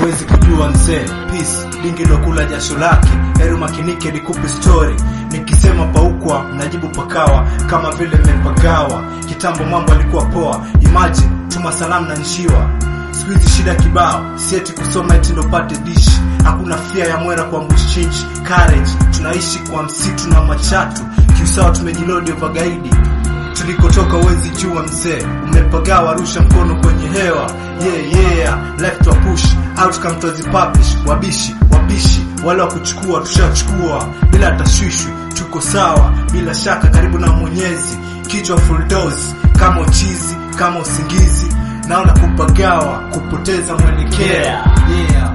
huwezi kujua mzee peace dingi lokula jasho lake heri makinike nikupe story nikisema paukwa mnajibu pakawa kama vile mmepagawa kitambo mambo alikuwa poa imagine tuma salamu na njiwa siku hizi shida kibao sieti kusoma eti ndo pate dishi hakuna fia ya mwera kwa mbushchinchi courage tunaishi kwa msitu na machatu kiusawa tumejilodi ovagaidi tulikotoka uwezi jua mzee umepagawa rusha mkono kwenye hewa yeah, yeah. life to push out kama publish wabishi wabishi wale wa kuchukua tushachukua bila tashwishwi tuko sawa bila shaka karibu na mwenyezi kichwa full dose kama uchizi kama usingizi naona kupagawa kupoteza mwelekeo Yeah. yeah.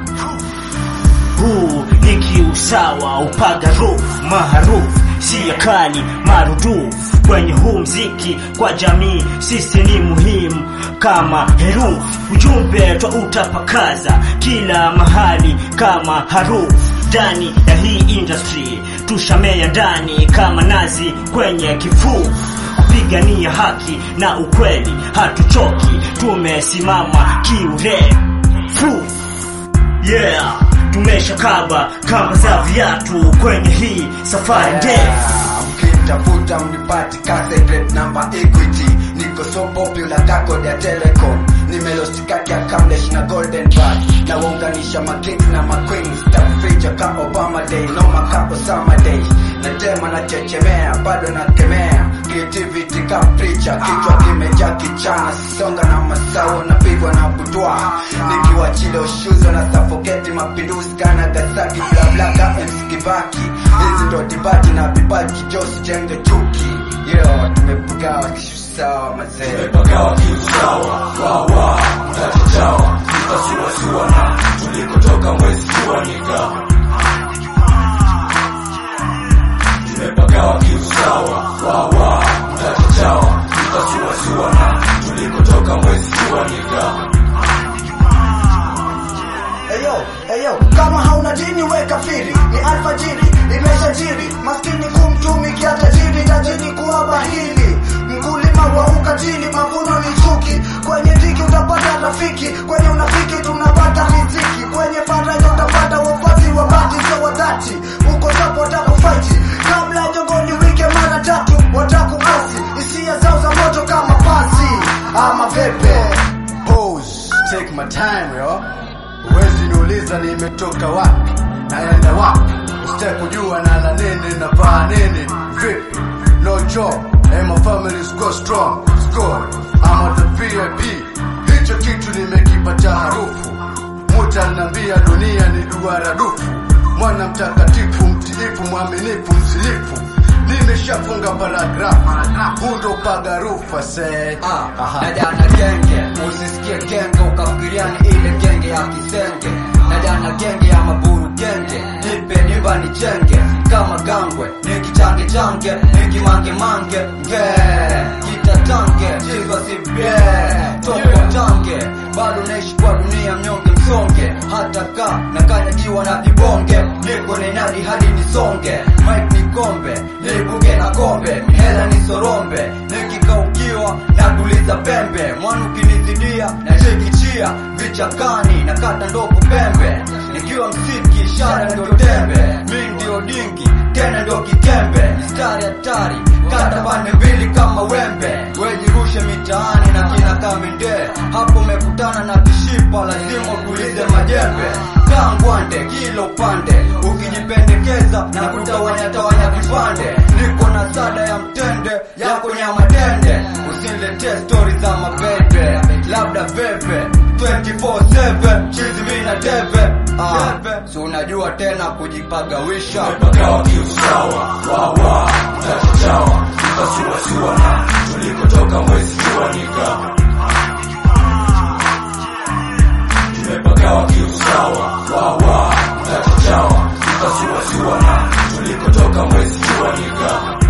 huu ni kiusawa upaga roof maarufu siya kali marudufu kwenye huu mziki kwa jamii sisi ni muhimu kama herufu ujumbe twa utapakaza kila mahali kama harufu ndani ya hii industry tushamea ndani kama nazi kwenye kifufu kupigania haki na ukweli hatuchoki tumesimama kiurefu yeah tumeshakaba kamba za viatu kwenye hii safari ndefu mkitafuta mnipati cassette namba equity niko so popular kako ya telecom nimelostikaki ya kamlesh na golden bud na waunganisha makings na maqueens takuficha ka obama day noma ka osama day natema na chechemea bado nakemea creativity ka preacher kichwa kimejaa kichana sisonga na masao napigwa na butwa nikiwa chile ushuzo na safoketi mapinduzi kana gasaki blabla ka MC Kibaki hizi ndo dibati na vipaji josi jenge chuki yo tumepugawa kishusawa mazee tumepagawa kiusawa wawa mtachichawa tutasuasua na tulikotoka mwezi kuanika tumepagawa kiusawa wawa mtachichawa tutasuasua na tulikotoka mwezi kuanika Eyo, eyo, kama hauna dini we kafiri, ni alfajiri, imeshajiri, maskini kumtumikia tajiri, tajiri kuwa bahili, mkulima wa ukatili, mavuno ni chuki, kwenye dhiki utapata rafiki, kwenye unafiki tunapata riziki, kwenye faraja utapata wafuasi wa bati sio wa dhati, uko sapo watakufaiti, kabla ya jogoni wike mara tatu, watakubasi, hisia zao za moto kama pasi, ama pepe. Pose, take my time yo. Huwezi niuliza nimetoka wapi, naenda wapi, usitaki kujua nala nini, navaa nini, vipi, no job, and my family's go strong, score, I'm at the VIP, hicho kitu nimekipacha harufu, muta nambia dunia ni duara dufu, mwana mtakatifu, mtiifu, mwaminifu, msilifu, nimeshafunga paragrafu, huu ndo pagarufa se Ah, na jana genge usisikie genge ukafikiria ni ile genge ya kisenge na jana genge ya maburu genge nipe niva ni chenge kama gangwe nikichange change nikimange mange nge kitatange chizwa sibye toko tange bado naishi kwa dunia mnyonge msonge hata ka na kanyagiwa na vibonge niko ninadi hadi nisonge mike ni kombe nibuge na kombe hela ni sorombe nikikaukiwa na kuliza pembe mwana ukinizidia na shekichia vichakani na kata ndogo pembe nikiwa msiki ishara ndio tembe mi ndio dingi tena ndio kikembe mstari hatari kata pande mbili kama wembe wejirushe mitaani na kina kaminde hapo umekutana na kishipa lazima utulize majembe kaa ngwande kila upande ukijipendekeza na kutawanya tawanya vipande niko na sada ya mtende yako nyama tende usiniletee stori za mabebe labda bebe 24/7 chizi mi na debe ah, si unajua tena kujipagawisha tumepagawa kiusawa wawa mtachichawa tutasuasua na tulikotoka mwezi kuanika tumepagawa kiusawa wawa mtachichawa tutasuasua na tulikotoka mwezi kuanika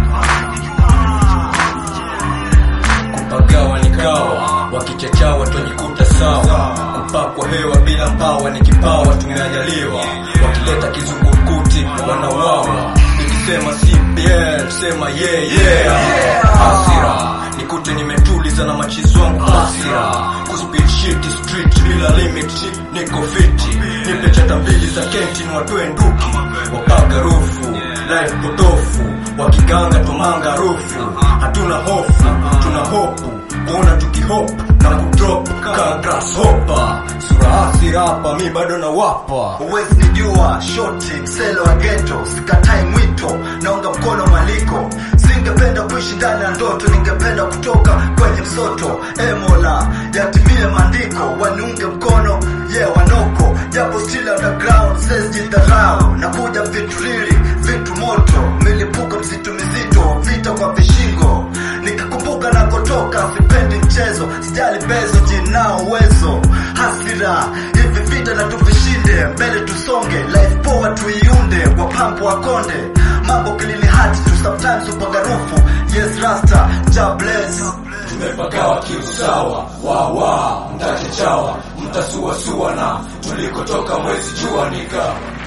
kupagawa ni kawa wakichachawa twajikuta sawa kupakwa hewa bila mbawa ni kipawa tumeajaliwa wakileta kizungumkuti wanauawa nikisema CPL sema yeah, yeah. hasira nikute nimetuliza na machizi wangu basi hasira Kuspeed shit street bila limit Niko fiti Nipe chata mbili za kenti ni watoe nduki Wapaga rufu Life potofu Wakiganga tumanga rufu Hatuna hofu Tuna hopu Kuona tukihopu Na kudrop Ka grasshopper Sura hasira hapa Mi bado na wapa Huwezi nijua shoti mselo wa geto, sikatai mwito, naunga mkono maliko. Singependa kuishi ndani ya ndoto, ningependa kutoka kwenye msoto. E Mola, yatimie maandiko, waniunge mkono ye yeah, wanoko, japo still underground, says jidharau. Nakuja vitu riri, vitu moto, milipuko mzito mizito, vita kwa vishingo. Nikikumbuka nakotoka, sipendi mchezo, sijali bezo, jinao uwezo, hasira hivi vita na tuvishinde, mbele tusonge, life poa tuiunde, kwa pampo wakonde, mambo kilini hati tu sometimes upagarufu, yes rasta, ja bless. tumepagawa kiusawa wawa mtachechawa mtasuasua na tulikotoka mwezi jua nika